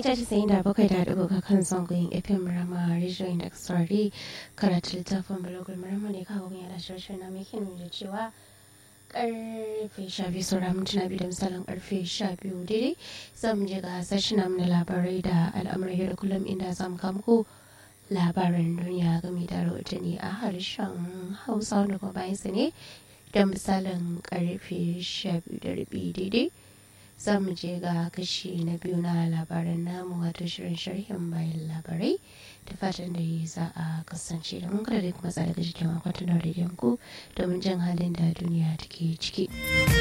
mita casa'in da bakwai da ɗigo ga kan zangon fm rama rijiyoyin da saurari karatu littafin balogul marama ne kawo mai yana shirin na mai kin da cewa karfe sha biyu saura mintuna biyu da misalin karfe sha biyu daidai za mu je ga sashen namu na labarai da al'amuran yau da kullum inda za mu kamko labaran duniya game da rahotanni a harshen hausa wanda kuma bayan sa ne da misalin karfe sha biyu da rabi daidai za mu je ga kashi na biyu na labaran namu wato shirin sharhin bayan labarai da fatan da za a kasance da mun kada da kuma tsara da jikin akwatin da ku domin jin halin da duniya take ciki.